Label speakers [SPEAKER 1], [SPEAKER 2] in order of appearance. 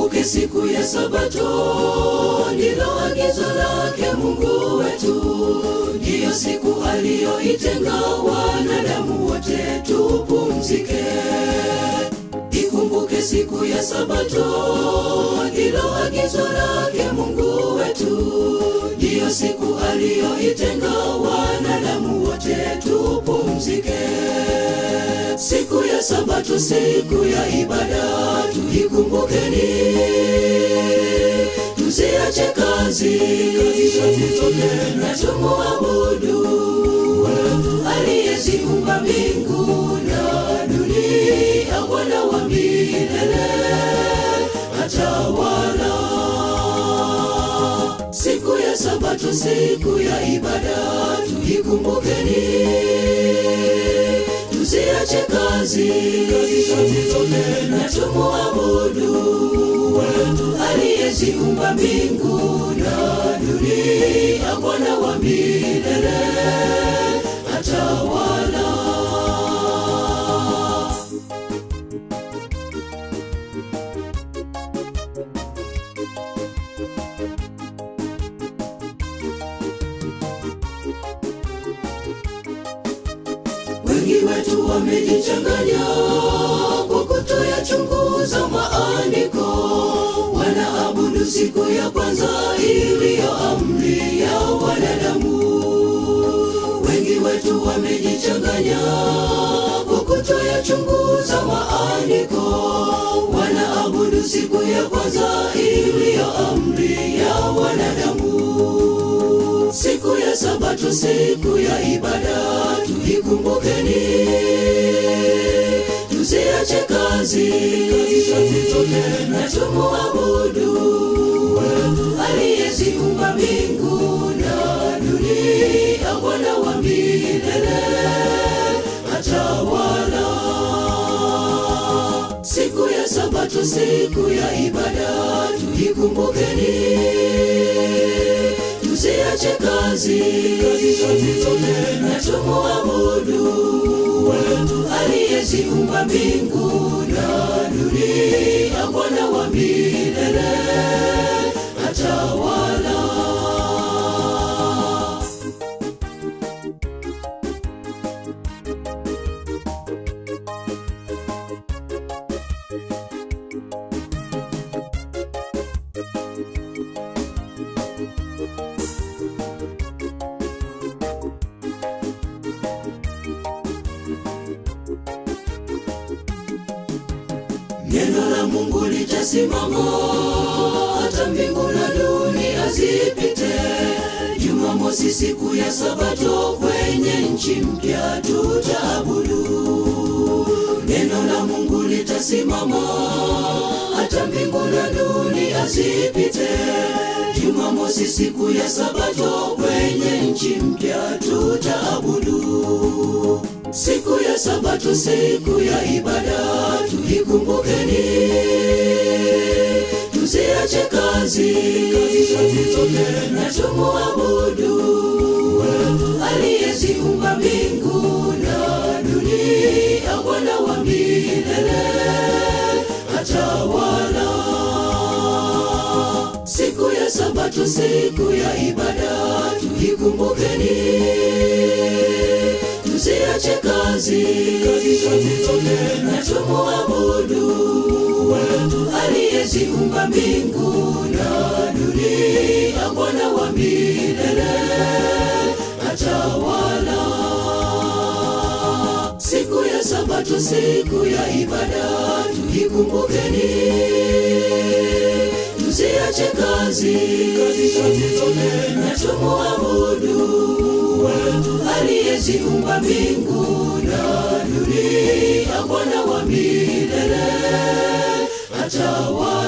[SPEAKER 1] Ikumbuke siku ya Sabato, ndilo agizo lake Mungu wetu, ndiyo siku aliyoitenga wanadamu wote tupumzike. Ikumbuke siku ya Sabato, ndilo agizo lake Mungu wetu, ndiyo siku aliyoitenga wanadamu wote tupumzike. Siku ya Sabato, siku ya ibada, tuikumbukeni, tusiache kazi kazi zote na tumuabudu aliyeziumba mbingu na dunia, Bwana wa milele atawala. Siku ya Sabato, siku ya ibada, tuikumbukeni, tusiache kazi kazi zote na tumuabudu aliyeziumba mbingu na dunia, Bwana wa milele atawala. Wengi wetu wamejichanganya kwa kutoyachunguza maandiko, wanaabudu siku ya kwanza iliyo amri ya wanadamu. Wengi wetu wamejichanganya kwa kutoyachunguza maandiko, wanaabudu siku ya kwanza iliyo amri ya wanadamu. Siku ya Sabato, siku ya ibada, tuikumbukeni, tusiache kazi kazi zote na tumuabudu aliyeziumba mbingu na dunia, Bwana wa milele atawala. Siku ya Sabato, siku ya ibada, tuikumbukeni tusiache kazi kazi zote na tumuabudu aliyeziumba mbingu na dunia, Bwana wa milele atawala. Neno la Mungu litasimama hata mbingu na dunia zipite. Jumamosi, siku ya Sabato, kwenye nchi mpya tutaabudu. Neno la Mungu litasimama hata mbingu na dunia zipite. Jumamosi, siku ya Sabato, kwenye nchi mpya tutaabudu. Siku ya Sabato, siku ya ibada, tuikumbukeni, tusiache kazi kazi zote na tumuabudu aliyeziumba mbingu na dunia, Bwana wa milele atawala. Siku ya Sabato, siku ya ibada, tuikumbukeni tusiache kazi kazi zote na tumuabudu aliyeziumba mbingu na dunia, Bwana wa milele atawala. Siku ya Sabato, siku ya ibada, tuikumbukeni, tusiache kazi kazi zote na tumuabudu aliyeziumba mbingu na dunia, Bwana wa milele atawala.